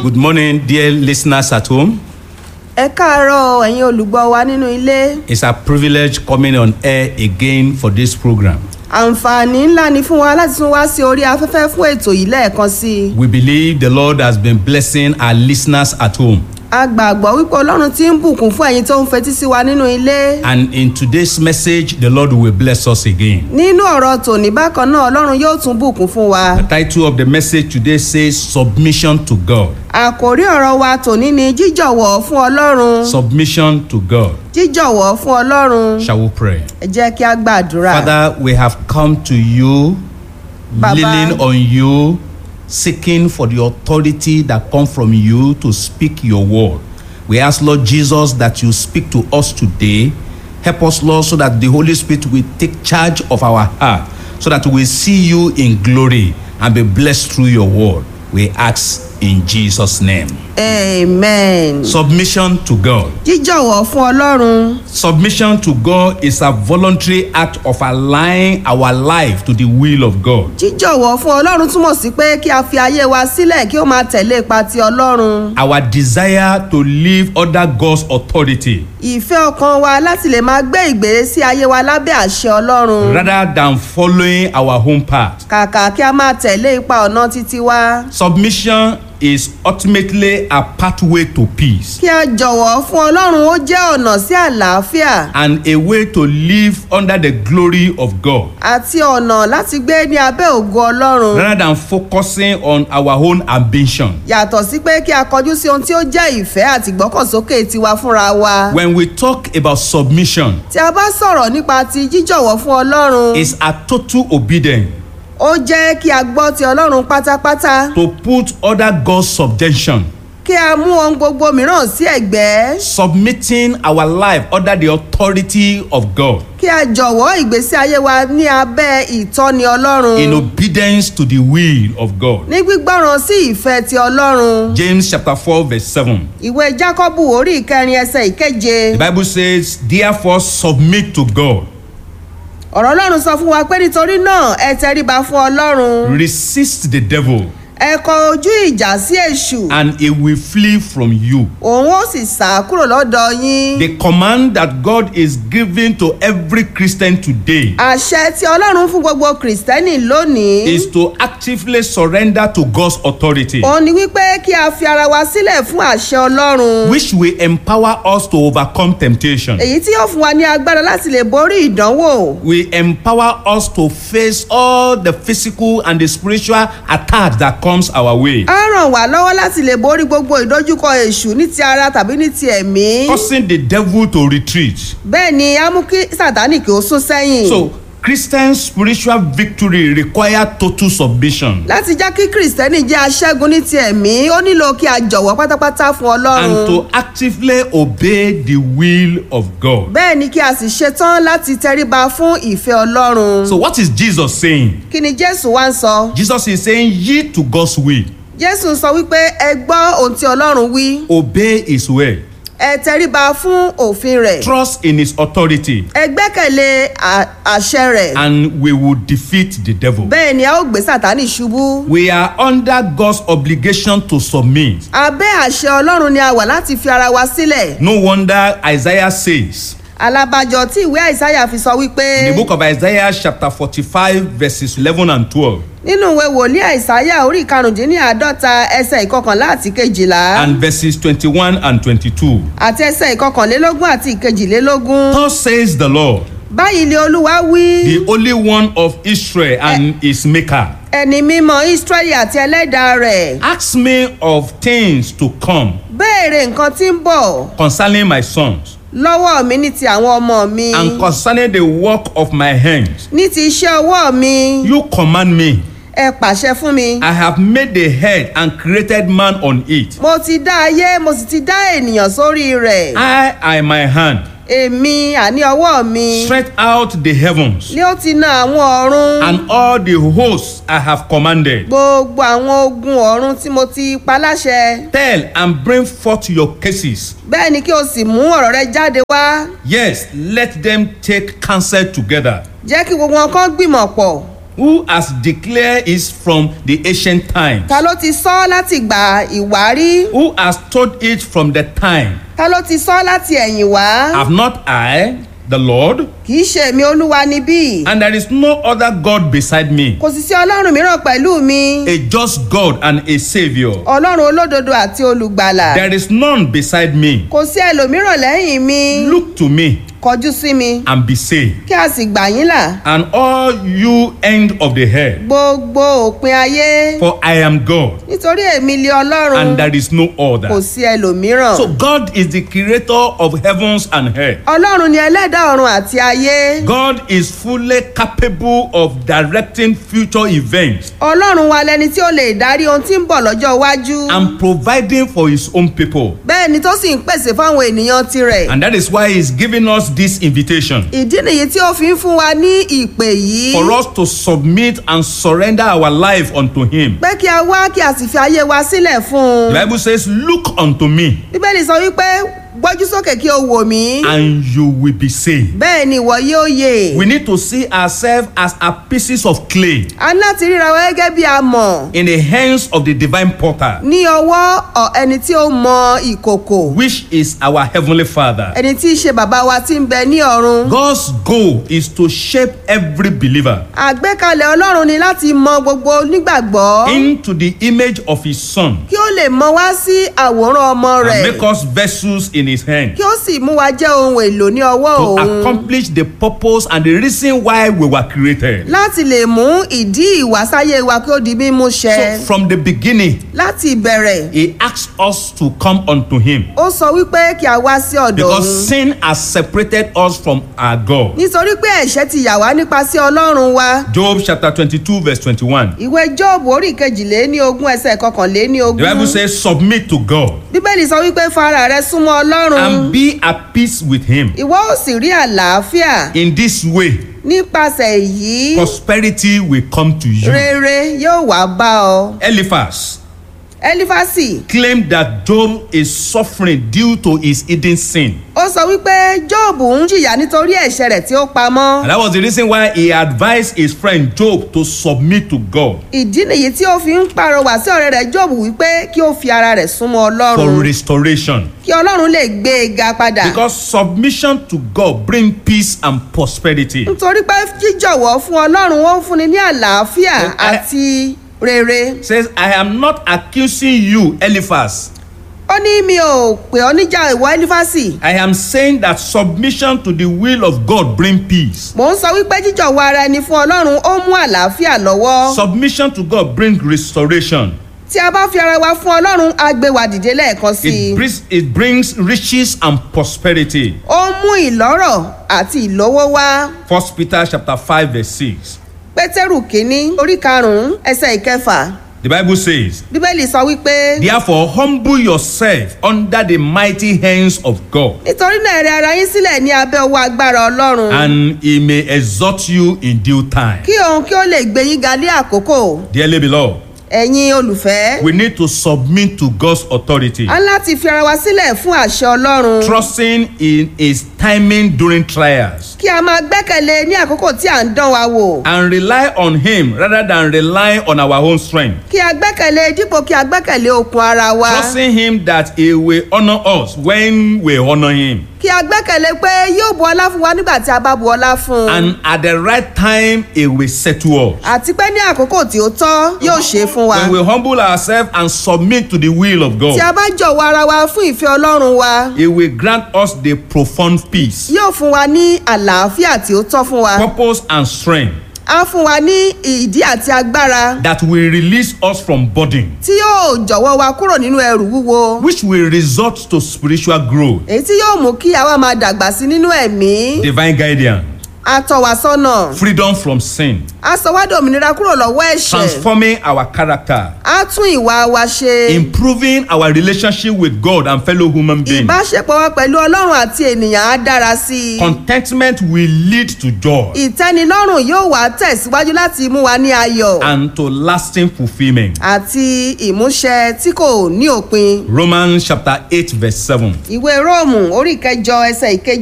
Good morning, dear listeners at home. ẹ káàárọ̀ ẹ̀yin olùgbọ́ wa nínú ilé It's a privilege coming on air again for this program. àǹfààní ńlá ni fún wa láti tún wá sí orí afẹ́fẹ́ fún ètò yìí lẹ́ẹ̀kan sí i We believe the Lord has been blessing our listeners at home. a gbàgbọ́ wípé ọlọ́run ti ń bùkún fún ẹ̀yin tó ń fetí sí wa nínú ilé And in today's message, the Lord will bless us again. nínú ọ̀rọ̀ tòní bákan náà ọlọ́run yóò tún bùkún fún wa The title of the message today says Submission to God. àkòrí ọ̀rọ̀ wa tòní ni jíjọ̀wọ́ fún ọlọ́run Submission to God. jíjọ̀wọ́ fún ọlọ́run Shall we pray? ẹ jẹ́ kí a gbàdúrà Father, we have come to you, Baba. leaning on you, seeking for the authority that comes from you to speak your word. We ask, Lord Jesus, that you speak to us today. Help us, Lord, so that the Holy Spirit will take charge of our heart, so that we see you in glory and be blessed through your word. We ask in Jesus' name. amen Submission to God. jíjọ̀wọ́ fún ọlọ́run Submission to God is a voluntary act of aligning our life to the will of God. jíjọ̀wọ́ fún ọlọ́run túmọ̀ sí pé kí a fi ayé wa sílẹ̀ kí ó máa tẹ̀lé ipa ti ọlọ́run Our desire to live under God's authority ìfẹ́ ọkàn wa láti lè máa gbé ìgbésí ayé wa lábẹ́ àṣẹ ọlọ́run rather than following our own path. kàkà kí a máa tẹ̀lé ipa ọ̀nà títí wa Submission is ultimately a pathway to peace kí a jọ̀wọ́ fún ọlọ́run ó jẹ́ ọ̀nà sí àlàáfíà and a way to live under the glory of God àti ọ̀nà láti gbé ní abẹ́ ògo ọlọ́run rather than focusing on our own ambition. yàtọ̀ sí pé kí a kọjú sí ohun tí ó jẹ́ ìfẹ́ àti ìgbọ́kànsókè tiwa fúnra wa When we talk about submission, tí a bá sọ̀rọ̀ nípa ti jíjọ̀wọ́ fún ọlọ́run it's a total obedience ó jẹ́ kí a gbọ́ ti ọlọ́run pátápátá to put other God's subjection. kí a mú ohun gbogbo mìíràn sí ẹ̀gbẹ́ submitting our life under the authority of God kí a jọ̀wọ́ ìgbésí ayé wa ní abẹ́ ìtọ́ni ọlọ́run in obedience to the will of God. ní gbígbọ́ràn sí ìfẹ́ ti ọlọ́run James chapter 4 verse 7. ìwé jákọ́bù orí ìkẹrin ẹsẹ̀ ìkeje The Bible says, Therefore submit to God, ọ̀rọ̀ ọlọ́run sọ fún wa pé nítorí náà ẹ tẹríba fún ọlọ́run resist the devil, ẹ kọ ojú ìjà sí èṣù and he will flee from you. òun ó sì sá kúrò lọ́dọ̀ yín The command that God is giving to every Christian today àṣẹ tí ọlọ́run fún gbogbo kìrìsìtẹ́nì lónìí is to actively surrender to God's authority, òun ni wípé kí a fi ara wa sílẹ̀ fún àṣẹ ọlọ́run which will empower us to overcome temptation. èyí tí yóò fún wa ní agbára láti lè borí ìdánwò will empower us to face all the physical and the spiritual attacks that comes our way á ràn wá lọ́wọ́ láti lè borí gbogbo ìdojúkọ èṣù ní ti ara tàbí ní ti ẹ̀mí causing the devil to retreat bẹ́ẹ̀ ni á mú kí sátánì kí ó sún sẹ́yìn so christian spiritual victory require total submission láti já kí kìrìsìtẹ́nì jẹ́ aṣẹ́gun ní ti ẹ̀mí ó nílò kí a jọ̀wọ́ pátápátá fún and ọlọ́run to actively obey the will of god bẹ́ẹ̀ ni kí a sì ṣetán láti tẹríba fún ìfẹ́ ọlọ́run so what is jesus saying kí ni jésù wá ń sọ jesus is saying yield to god's will jésù sọ wípé ẹ gbọ́ ohun tí ọlọ́run wí obey his way ẹ tẹríba fún òfin rẹ̀ trust in his authority ẹ gbẹ́kẹ̀lé à- àṣẹ rẹ̀ and we will defeat the devil bẹ́ẹ̀ ni a ó gbé sátánì ṣubú we are under god's obligation to submit abẹ́ àṣẹ ọlọ́run ni a wà láti fi ara wa sílẹ̀ No wonder Isaiah says alábàjọ tí ìwé àìsáyà fi sọ wípé in the book of Isaiah, chapter 45, verses 11 and 12, nínú ìwé wòlíì àìsáyà orí ìkarùndínláàádọ́ta ẹsẹ̀ ìkọkànlá àti kejìlá and verses 21 and 22. àti ẹsẹ̀ ìkọkànlélógún àti ìkejìlélógún Thus says the Lord, báyìí ni olúwa wí the only one of Israel and his maker. ẹni mímọ́ israẹli àti ẹlẹ́dàá rẹ̀ Ask me of things to come béèrè nǹkan tí ń bọ̀ concerning my sons lọ́wọ́ mi ní ti àwọn ọmọ mi and concerning the work of my hands. ní ti iṣẹ́ ọwọ́ mi You command me. ẹ pàṣẹ fún mi. I have made the head and created man on it. mo ti dá ayé mo sì ti dá ènìyàn sórí rẹ̀. I am my hand. èmi àní ọwọ́ mi Stretch out the heavens. ni ó ti na àwọn ọ̀run and all the hosts I have commanded. gbogbo àwọn ogun ọ̀run tí mo ti pa láṣẹ. Tell and bring forth your cases. bẹ́ẹ̀ ni kí o sì mú ọ̀rọ̀ rẹ jáde wá. Yes, let them take counsel together. jẹ́ kí gbogbo wọn kán gbìmọ̀ pọ̀. Who has declared it from the ancient times? ta ló ti sọ láti gbà ìwárí Who has told it from the time? ta ló ti sọ láti ẹ̀yìn wá Have not I, the Lord? kì í ṣe èmi olúwa níbí And there is no other God beside me, kò sì sí ọlọ́run mìíràn pẹ̀lú mi a just God and a Savior. ọlọ́run olódodo àti olùgbàlà There is none beside me. kò sí ẹlòmíràn lẹ́yìn mi Look to me kọjú sí mi and be saved. kí a sì gbà yín là And all you end of the earth, gbogbo òpin ayé for I am God, nítorí èmi lé ọlọ́run and there is no kò other. sí ẹlòmíràn So God is the creator of heavens and earth. ọlọ́run ni ẹlẹ́dàá ọ̀run àti ayé God is fully capable of directing future events ọlọ́run wa lẹni tí ó lè darí ohun tí ń bọ̀ lọ́jọ́ iwájú and providing for his own people. bẹ́ẹ̀ ni tó sì ń pèsè fáwọn ènìyàn tirẹ̀ And that is why he's giving us this invitation ìdí nìyí tí ó fi ń fún wa ní ìpè yìí for us to submit and surrender our life unto him. pé kí a wá kí a sì fi ayé wa sílẹ̀ fún The un Bible says, Look unto me, bíbélì sọ wípé gbójú sókè kí o wò mí and you will be saved. bẹ́ẹ̀ ni ìwọ yóò yè We need to see ourselves as a pieces of clay a ní láti ríra wa gẹ́gẹ́ bí amọ̀ in the hands of the divine potter, ní ọwọ́ ọ̀ ẹni tí ó mọ ìkòkò which is our heavenly Father. ẹni tí í ṣe bàbá wa tí ń bẹ ní ọ̀run God's goal is to shape every believer àgbékalẹ̀ ọlọ́run ni láti mọ gbogbo onígbàgbọ́ into the image of his Son kí ó lè mọ wá sí àwòrán ọmọ and rẹ̀ make us vessels in his hand kí ó sì mú wa jẹ́ ohun èlò ní ọwọ́ to òun accomplish the purpose and the reason why we were created. láti lè mú ìdí ìwásáyé wa kí ó di mímú ṣẹ So from the beginning, láti ìbẹ̀rẹ̀ he asked us to come unto him ó sọ wípé kí a wá sí ọ̀dọ̀ because òun sin has separated us from our God. nítorí pé ẹ̀ṣẹ̀ ti yà wá nípasẹ̀ ọlọ́run wa Job chapter 22 verse 21. ìwé jọ́ọ̀bù orí kejìléní ogún ẹsẹ̀ kọkànléní The Bible ogún says submit to God bíbélì sọ wípé fara rẹ súnmọ́ ọlọ́run and be at peace with him. ìwọ ó sì rí àlàáfíà In this way, nípasẹ̀ èyí prosperity will come to you. rere yóò wá bá ọ. Eliphaz ẹlífàsì claimed that Job is suffering due to his hidden sin. ó sọ wípé jọ́ọ̀bù ń jìyà nítorí ẹ̀ṣẹ̀ rẹ̀ tí ó pamọ́ And that was the reason why he advised his friend Job to submit to God ìdí nìyí tí ó fi ń pàrọwà sí ọ̀rẹ́ rẹ̀ jọ́ọ̀bù wípé kí ó fi ara rẹ̀ súnmọ́ for ọlọ́run restoration. kí ọlọ́run lè gbé e ga padà Because submission to God bring peace and prosperity. nítorí pé jíjọ̀wọ́ fún ọlọ́run ó ń fúnni ní àlàáfíà Oh, I- àti rere Says, I am not accusing you, Eliphaz. ó ní mi ò pè ọ́ níjà ìwọ ẹlífàsì I am saying that submission to the will of God bring peace. mò ń sọ wípé jíjọ̀wọ́ ara ẹni fún ọlọ́run ó mú àlàáfíà lọ́wọ́ Submission to God bring restoration. tí a bá fi ara wa fún ọlọ́run á gbé wa dìde lẹ́ẹ̀kan sí i It brings, it brings riches and prosperity. ó mú ìlọ́rọ̀ àti ìlówó wá First Peter chapter 5 verse 6. pétérù kínní orí karùnún ẹsẹ̀ ìkẹfà The Bible says, bíbélì sọ wípé Therefore humble yourself under the mighty hands of God, nítorí náà rẹ ara yín sílẹ̀ ní abẹ́ owó agbára ọlọ́run and he may exhort you in due time. kí òun kí ó lè gbé yín ga ní àkókò Dearly beloved, ẹ̀yin olùfẹ́ we need to submit to God's authority, a ń láti fi ara wa sílẹ̀ fún àṣẹ ọlọ́run trusting in his timing during trials, kí a máa gbẹ́kẹ̀lé ní àkókò tí à ń dán wa wò and rely on him rather than rely on our own strength. kí a gbẹ́kẹ̀lé dípò kí a gbẹ́kẹ̀lé okun ara wa Trusting him that he will honor us when we honor him. kí a gbẹ́kẹ̀lé pé yóò bu ọlá fún wa nígbà tí a bá bu ọlá fún un And at the right time, he will settle us. àti pé ní àkókò tí ó tọ́ yóò ṣe é fún wa When we humble ourselves and submit to the will of tí God, a bá jọ̀wọ́ ara wa fún ìfẹ́ ọlọ́run wa he will grant us the profound peace, yóò fún wa ní àlàáfíà tí ó tọ́ fún wa purpose, and strength á fún wa ní ìdí àti agbára that will release us from burden, tí yóò jọ̀wọ́ wa kúrò nínú ẹrù wúwo which will result to spiritual growth, èyí tí yóò mú kí àwa máa dàgbà sí nínú ẹ̀mí divine guidance, á tọ́ wa sọ́nà freedom from sin, á sọ wá dòmìnira kúrò lọ́wọ́ ẹ̀ṣẹ̀ transforming our character, á tún ìwà wa ṣe improving our relationship with God and fellow human beings. ìbáṣepọ̀ wa pẹ̀lú ọlọ́run àti ènìyàn á dára sí i Contentment will lead to joy ìtẹ́nilọ́rùn yóò wá tẹ̀síwájú láti mú wa ní ayọ̀ and to lasting fulfillment. àti ìmúṣẹ tí kò ní òpin Romans chapter 8, verse 7. ìwé róòmù orí ìkẹjọ ẹsẹ ìkejì